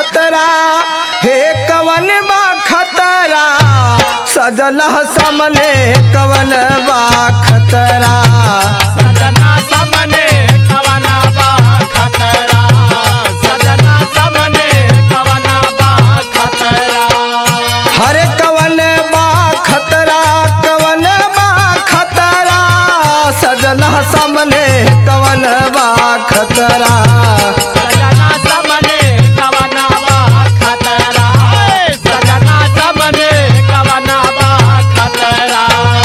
खतरा हे कवन बा खतरा सजल सामने कवन बा खतरा सजना सामने कवना बा खतरा सजना सामने कवना बा खतरा हरे कवन बा खतरा कवन बा खतरा सजल सामने कवन बा खतरा सजना सामने कवना बा खतरा सजना सामने कवना बा खतरा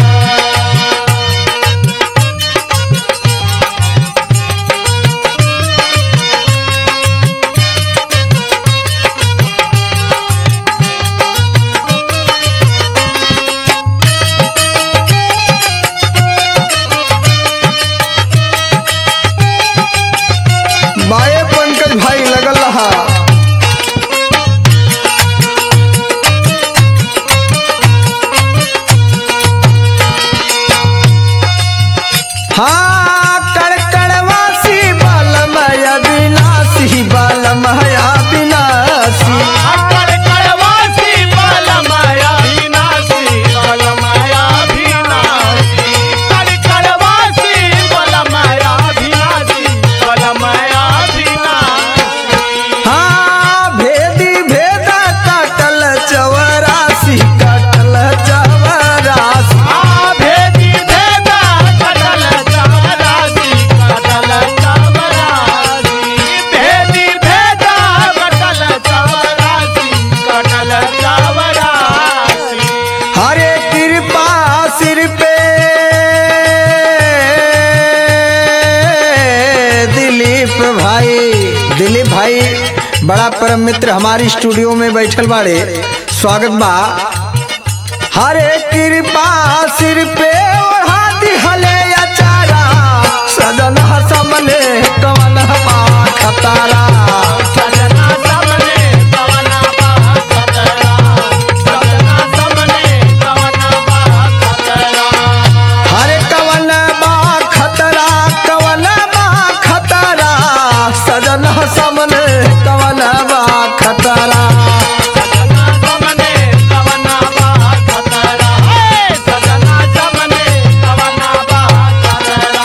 बाए पंकज भाई लगल रहा हाँ कड़कड़वासी बालमय विनाशी बालमय विनाशी अकड़ कड़वासी बलमया विनाशी बलमया विनाशी कड़ कड़वासी बलमया विनाशी बलमया विनाशी हाँ भेदी भेदा काटल चवरासी काटल चवरासी आ भेदी भेदा कटल चावरासी कटल चावरासी भेदी भेदा कटल चावरासी कटल चावरासी हरे कृपा सिर पे दिलीप भाई दिलीप भाई बड़ा परम मित्र हमारी स्टूडियो में बैठल बाड़े स्वागत बा हरे कृपा सिर पे ओढ़ा दिहले अचारा सदन समने कवन बा खतारा सजना सामने कवना बा खतरा सजना सामने कवना बा खतरा हरे कवन बा खतरा कवन बा खतरा सजन समने कवन बा खतरा सजना सामने कवना बा खतरा सजना सामने कवना बा खतरा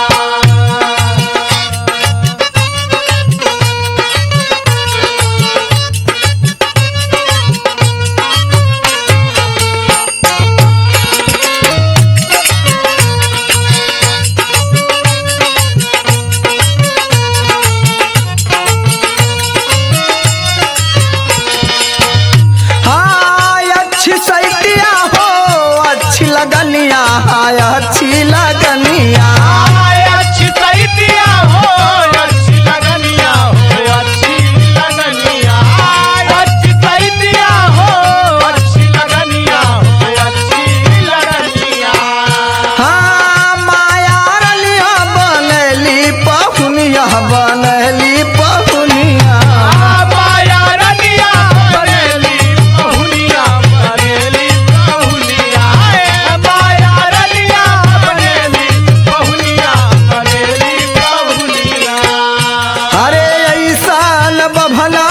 हाँ अच्छी सैतिया हो अच्छी लगनिया हाय अच्छी लगनिया अच्छी सैतिया हो अच्छी लगनिया हो अच्छी लगनिया अच्छी सैतिया हो अच्छी लगनिया हो अच्छी लगनिया हाँ माया रलिया बनली पहुनिया बनली पहुनिया माया रनिया बरेली बहुनिया बरेली बहुनिया माया रनिया बरेली बहुनिया बरेली बहुनिया अरे ऐसा न बभला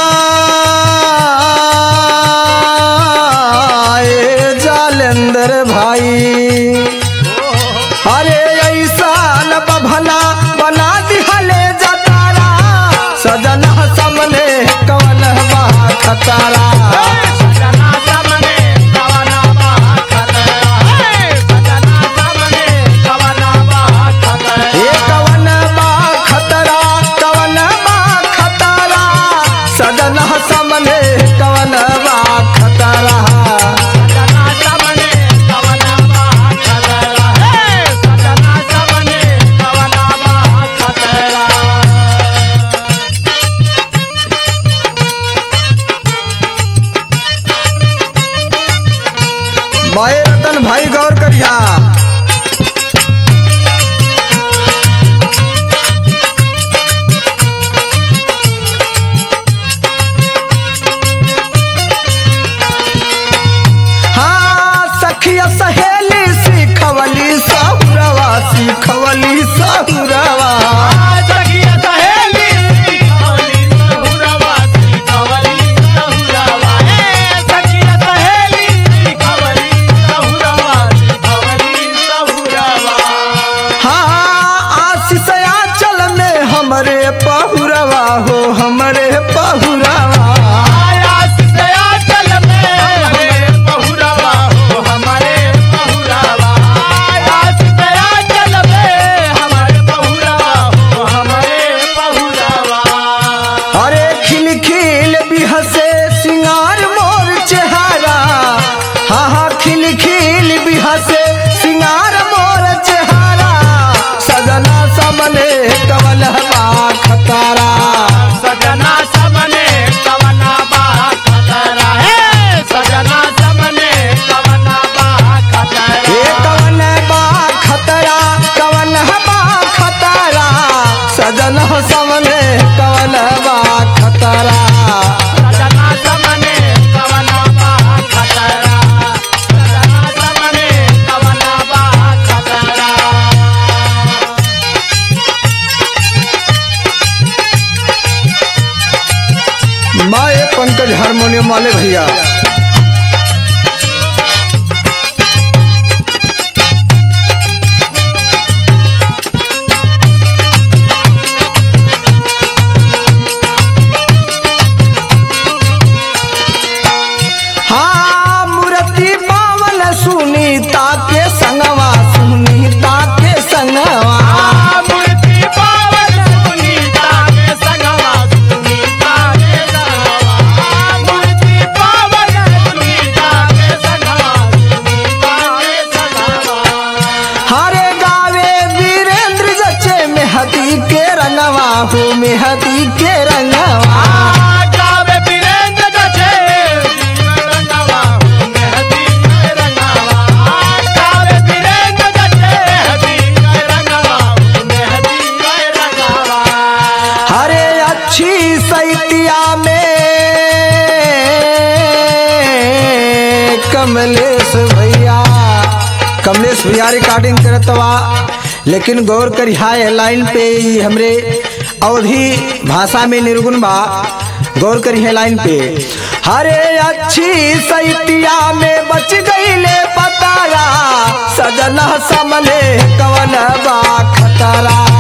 ए जालेंदर भाई अरे ऐसा न बभला बना दिहले जतारा सजन समने कवन बा खतारा सजना सामने कवना बा खतरा सजना सामने कवना बा खतरा ए कवन बा खतरा कवन बा खतरा सजन समने कवन बा खतरा सजना सामने कवना बा खतरा सजना सामने कवना बा खतरा हमरे पहुरवा हो हमरे पहुरवा आयास से आंचल में हमारे बहुरावा हो हमारे बहुरावा आयास से आंचल में हमारे बहुरावा हो हमारे बहुरावा अरे खिल खिल बिहसे सिंगार मोर चेहरा हाँ हाँ खिल खिल बिहसे सिंगार मोर चेहरा सजना समने कवल खतारा सजना सबने कवना बा खतरा है सजना सबने कवना बा खतरा ए कवन बा खतरा कवन बा खतरा सजन समने कवन बा खतरा सजना सबने कवना बा खतरा सजना सबने कवना बा खतरा माए पंकज हारमोनियम वाले भैया हाँ मूर्ति पावन सुनीता के संगवा सुनीता के संगवा मूर्ति पावन सुनीता के संगवा सुनीता के संगवा मूर्ति पावन सुनीता के संगवा सुनीता के संगवा हरे गावे वीरेंद्र जचे मेहदी के रंगवा हो मेहदी के रंगवा गावे वीरेंद्र जचे रंगवा मेहदी के रंगवा गावे वीरेंद्र जचे मेहदी के रंगवा मेहदी के रंगवा हरे अच्छी सैतिया में कमलेश भैया कमलेश भैया रिकॉर्डिंग करतवा लेकिन गौर करिहा है लाइन पे ई हमरे अवधि भाषा में निर्गुण बा गौर करी है लाइन पे हरे अच्छी सैतिया में बच गईले पतारा सजना समने कवन बा खतरा